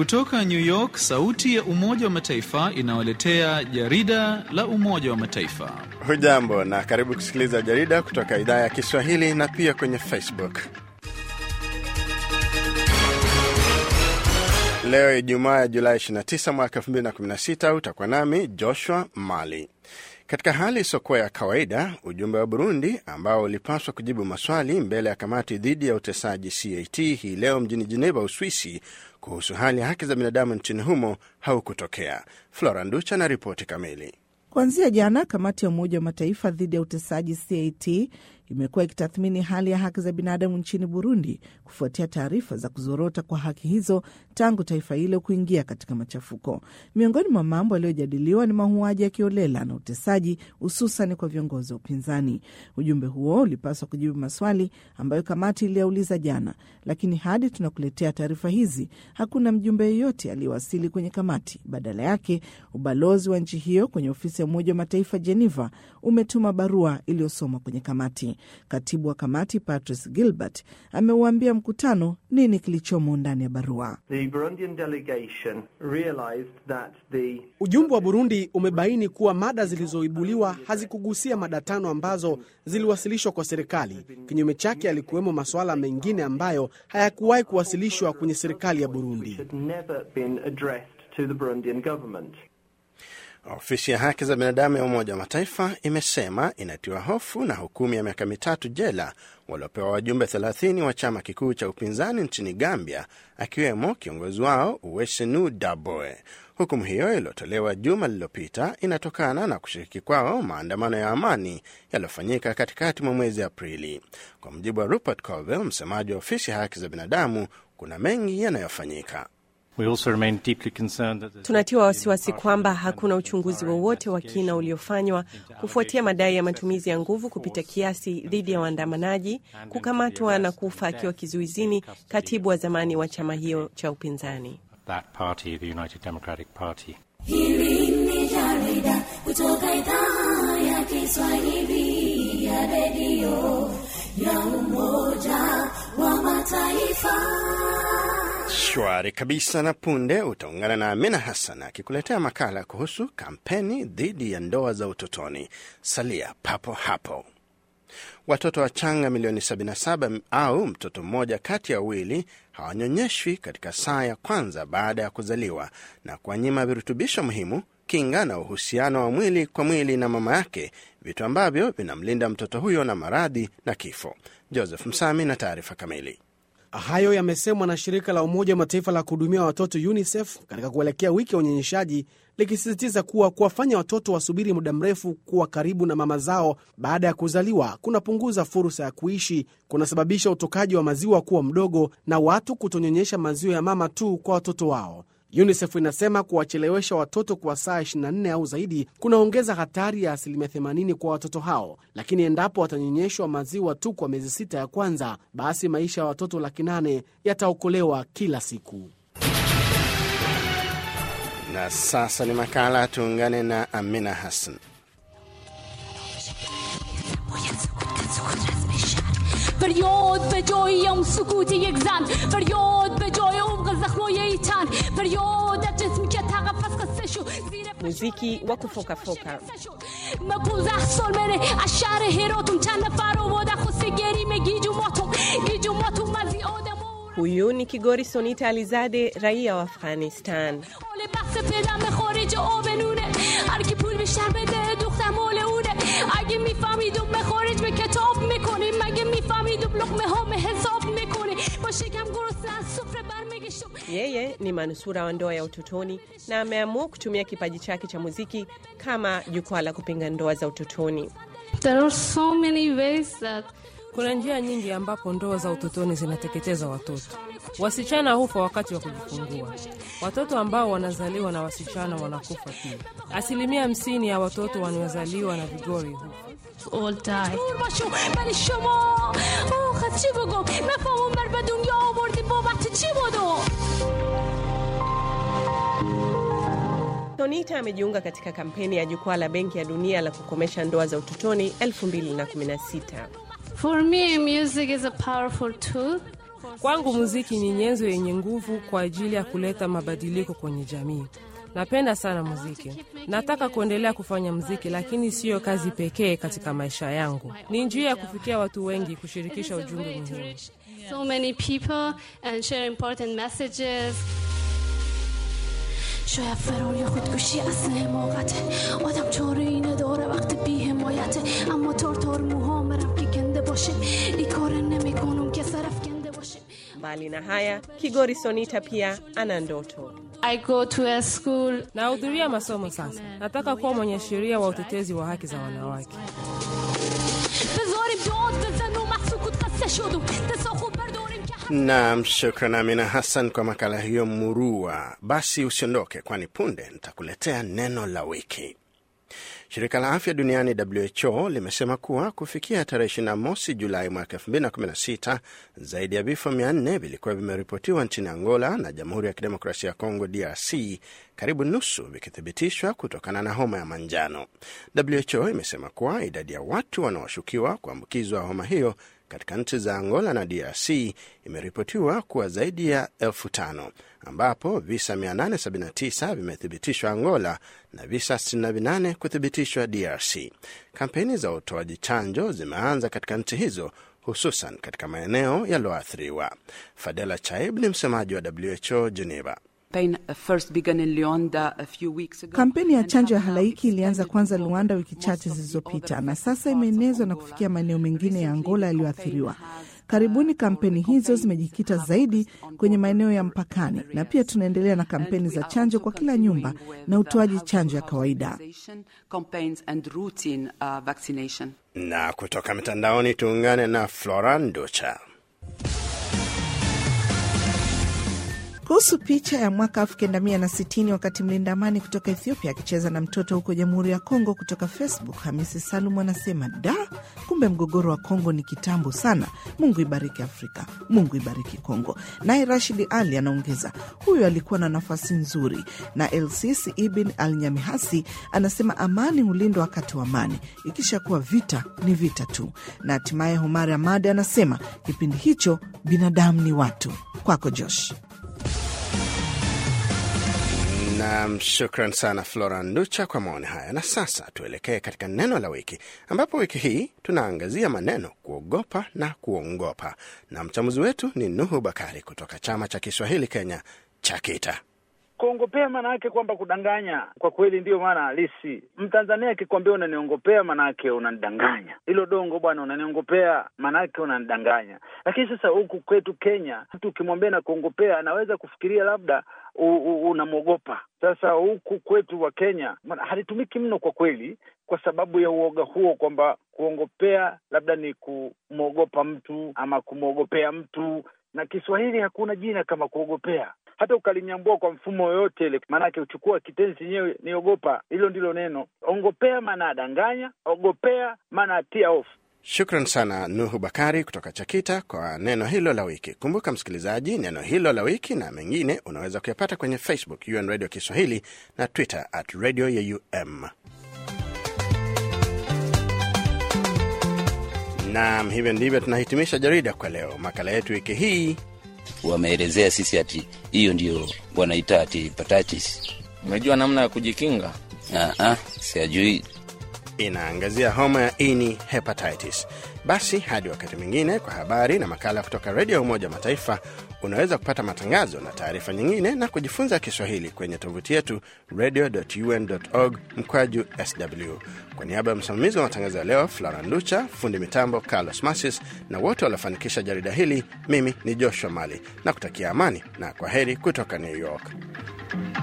Kutoka New York, sauti ya Umoja wa Mataifa inawaletea jarida la Umoja wa Mataifa. Hujambo na karibu kusikiliza jarida kutoka idhaa ya Kiswahili na pia kwenye Facebook. Leo Ijumaa ya Julai 29 mwaka 2016 utakuwa nami Joshua Mali. Katika hali isiyokuwa ya kawaida, ujumbe wa Burundi ambao ulipaswa kujibu maswali mbele ya kamati dhidi ya utesaji CAT hii leo mjini Geneva, Uswisi, kuhusu hali ya haki za binadamu nchini humo haukutokea. Flora Nducha na ripoti kamili. Kuanzia jana, kamati ya Umoja wa Mataifa dhidi ya utesaji CAT imekuwa ikitathmini hali ya haki za binadamu nchini Burundi kufuatia taarifa za kuzorota kwa haki hizo tangu taifa hilo kuingia katika machafuko. Miongoni mwa mambo yaliyojadiliwa ni mauaji ya kiolela na utesaji, hususan kwa viongozi wa upinzani. Ujumbe huo ulipaswa kujibu maswali ambayo kamati iliyauliza jana, lakini hadi tunakuletea taarifa hizi hakuna mjumbe yeyote aliyewasili kwenye kamati. Badala yake, ubalozi wa nchi hiyo kwenye ofisi ya Umoja wa Mataifa Geneva umetuma barua iliyosomwa kwenye kamati. Katibu wa kamati Patrice Gilbert ameuambia mkutano nini kilichomo ndani ya barua. The... ujumbe wa Burundi umebaini kuwa mada zilizoibuliwa hazikugusia mada tano ambazo ziliwasilishwa kwa serikali. Kinyume chake, yalikuwemo masuala mengine ambayo hayakuwahi kuwasilishwa kwenye serikali ya Burundi. Ofisi ya haki za binadamu ya Umoja wa Mataifa imesema inatiwa hofu na hukumu ya miaka mitatu jela waliopewa wajumbe 30 wa chama kikuu cha upinzani nchini Gambia, akiwemo kiongozi wao Uwesenu Daboe. Hukumu hiyo iliyotolewa juma lililopita inatokana na kushiriki kwao maandamano ya amani yaliyofanyika katikati mwa mwezi Aprili. Kwa mujibu wa Rupert Colville, msemaji wa ofisi ya haki za binadamu, kuna mengi yanayofanyika. Tunatiwa wasiwasi kwamba hakuna uchunguzi wowote wa kina uliofanywa kufuatia madai ya matumizi ya nguvu kupita kiasi dhidi ya waandamanaji, kukamatwa na kufa akiwa kizuizini katibu wa zamani wa chama hiyo cha upinzani. Hili ni jarida kutoka idhaa ya Kiswahili ya redio ya Umoja wa Mataifa. Shwari kabisa. Na punde utaungana na Amina Hassan akikuletea makala kuhusu kampeni dhidi ya ndoa za utotoni. Salia papo hapo. Watoto wachanga milioni 77 au mtoto mmoja kati ya wawili hawanyonyeshwi katika saa ya kwanza baada ya kuzaliwa na kuwanyima virutubisho muhimu, kinga na uhusiano wa mwili kwa mwili na mama yake, vitu ambavyo vinamlinda mtoto huyo na maradhi na kifo. Joseph Msami na taarifa kamili. Hayo yamesemwa na shirika la Umoja wa Mataifa la kuhudumia watoto UNICEF katika kuelekea wiki ya unyonyeshaji, likisisitiza kuwa kuwafanya watoto wasubiri muda mrefu kuwa karibu na mama zao baada ya kuzaliwa kunapunguza fursa ya kuishi, kunasababisha utokaji wa maziwa kuwa mdogo na watu kutonyonyesha maziwa ya mama tu kwa watoto wao. UNICEF inasema kuwachelewesha watoto kwa saa 24 au zaidi kunaongeza hatari ya asilimia 80 kwa watoto hao, lakini endapo watanyonyeshwa maziwa tu kwa miezi sita ya kwanza, basi maisha ya watoto laki nane yataokolewa kila siku. Na sasa ni makala, tuungane na Amina Hassan. فریاد به جای اون سکوت یک زن فریاد به جای عمق زخمای تن فریاد از جسمی که تقفز قصه شو muziki wa kufokafoka من پونزه سال منه از شهر هراتون چند نفر آماده خسته گریم گیجو ماتون گیجو ماتون مزی آدم Huyu ni Kigori Sonita Alizade, raia wa Afghanistan. حال بحث پدم خارج آبنونه هر کی پول بیشتر بده دختر مال اونه اگه میفهمیدم به خارج به کتاب میکنه مگه میفهمیدم لقمه ها حساب میکنه با شکم گرسنه از سفره برمیگشتم Yeye ni manusura wa ndoa ya utotoni na ameamua kutumia kipaji chake cha muziki kama jukwaa la kupinga ndoa za utotoni. There are so many ways that Kuna njia nyingi ambapo ndoa za utotoni zinateketeza watoto. Wasichana hufa wakati wa kujifungua. Watoto ambao wanazaliwa na wasichana wanakufa pia. Asilimia hamsini ya watoto wanaozaliwa na vigori hufa. all die. دور باشو ولی شما آخ از چی بگم مفهوم بر به دنیا آوردی بابت چی بودو Sonita amejiunga katika kampeni ya jukwaa la Benki ya Dunia la kukomesha ndoa za utotoni 2016. For me, music is a powerful tool Kwangu muziki ni nyenzo yenye nguvu kwa ajili ya kuleta mabadiliko kwenye jamii. Napenda sana muziki, nataka kuendelea kufanya muziki, lakini siyo kazi pekee katika maisha yangu. Ni njia ya kufikia watu wengi, kushirikisha ujumbe muhimu. so many people and share important messages شاید فرار یا خودکشی اصل حماقته آدم چاره اینه داره وقتی بی حمایته اما تار تار موهام که کنده باشه ای کار نمی کنم که سرف کنده باشه Mbali na haya, Kigori Sonita pia ana ndoto. I go to a school Nahudhuria masomo sasa, nataka kuwa mwanasheria wa utetezi wa haki za wanawake. بذاریم داد بزن و محسوکوت قصه شد و دستا خوب برداریم که Naam, shukran Amina Hassan kwa makala hiyo murua. Basi usiondoke, kwani punde nitakuletea neno la wiki. Shirika la afya duniani WHO limesema kuwa kufikia tarehe 21 Julai mwaka 2016 zaidi ya vifo 400 vilikuwa vimeripotiwa nchini Angola na Jamhuri ya Kidemokrasia ya Kongo DRC, karibu nusu vikithibitishwa kutokana na homa ya manjano. WHO imesema kuwa idadi ya watu wanaoshukiwa kuambukizwa homa hiyo katika nchi za Angola na DRC imeripotiwa kuwa zaidi ya elfu tano ambapo visa 879 vimethibitishwa Angola na visa 68 kuthibitishwa DRC. Kampeni za utoaji chanjo zimeanza katika nchi hizo hususan katika maeneo yaliyoathiriwa. Fadela Chaib ni msemaji wa WHO Geneva. campaign uh, first began in Luanda a few weeks ago. Kampeni ya and chanjo ya has now halaiki ilianza extended kwanza to Luanda wiki most chache of the zilizopita other na sasa parts of imeenezwa na Angola. kufikia maeneo mengine ya Recently, Angola the yaliyoathiriwa. campaign has, Karibuni uh, kampeni the hizo campaigns zimejikita have zaidi focused on kwenye border maeneo ya mpakani, na areas. pia tunaendelea na And kampeni we za are chanjo also kwa kila nyumba continuing with na the utoaji house chanjo ya to kawaida. hospitalization campaigns and routine uh, vaccination. Na kutoka mitandaoni tuungane na Floran Ducha. kuhusu picha ya mwaka 1960 wakati mlinda amani kutoka Ethiopia akicheza na mtoto huko Jamhuri ya Kongo. Kutoka Facebook, Hamisi Salum anasema da, kumbe mgogoro wa Kongo ni kitambo sana. Mungu ibariki Afrika, Mungu ibariki Kongo. Naye Rashidi Ali anaongeza, huyu alikuwa na nafasi nzuri. Na Elsisi Ibn Al Nyamihasi anasema amani hulindwa wakati wa amani, ikishakuwa vita ni vita tu. Na hatimaye Homari Amadi anasema kipindi hicho binadamu ni watu. Kwako Josh. Nam, shukran sana Flora Nducha kwa maoni haya. Na sasa tuelekee katika neno la wiki, ambapo wiki hii tunaangazia maneno kuogopa na kuongopa, na mchambuzi wetu ni Nuhu Bakari kutoka chama cha Kiswahili Kenya cha KITA. Kuongopea maana yake kwamba kudanganya, kwa kweli ndiyo maana halisi. Mtanzania akikwambia unaniongopea, maana yake unanidanganya. Hilo dongo bwana, unaniongopea, maana yake unanidanganya. Lakini sasa huku kwetu Kenya, mtu ukimwambia na kuongopea, anaweza kufikiria labda u- u- unamwogopa. Sasa huku kwetu wa Kenya maana halitumiki mno kwa kweli, kwa sababu ya uoga huo, kwamba kuongopea labda ni kumwogopa mtu ama kumwogopea mtu, na Kiswahili hakuna jina kama kuogopea hata ukalinyambua kwa mfumo yoyote ile, maanake uchukua kitenzi chenyewe ni ogopa. Hilo ndilo neno ongopea, maana adanganya, ogopea maana atia hofu. Shukran sana Nuhu Bakari kutoka Chakita kwa neno hilo la wiki. Kumbuka msikilizaji, neno hilo la wiki na mengine unaweza kuyapata kwenye Facebook UN Radio Kiswahili na Twitter at Radio ya UM. Naam, hivyo ndivyo tunahitimisha jarida kwa leo. Makala yetu wiki hii wameelezea sisi ati hiyo ndio wanaita ati hepatitis. Umejua namna ya kujikinga? Ah, ah, siajui. inaangazia homa ya ini hepatitis. Basi hadi wakati mwingine, kwa habari na makala kutoka redio ya Umoja wa Mataifa. Unaweza kupata matangazo na taarifa nyingine na kujifunza Kiswahili kwenye tovuti yetu radio.un.org mkwaju sw. Kwa niaba ya msimamizi wa matangazo ya leo Flora Nducha, fundi mitambo Carlos Masis na wote waliofanikisha jarida hili, mimi ni Joshua Mali na kutakia amani na kwa heri kutoka New York.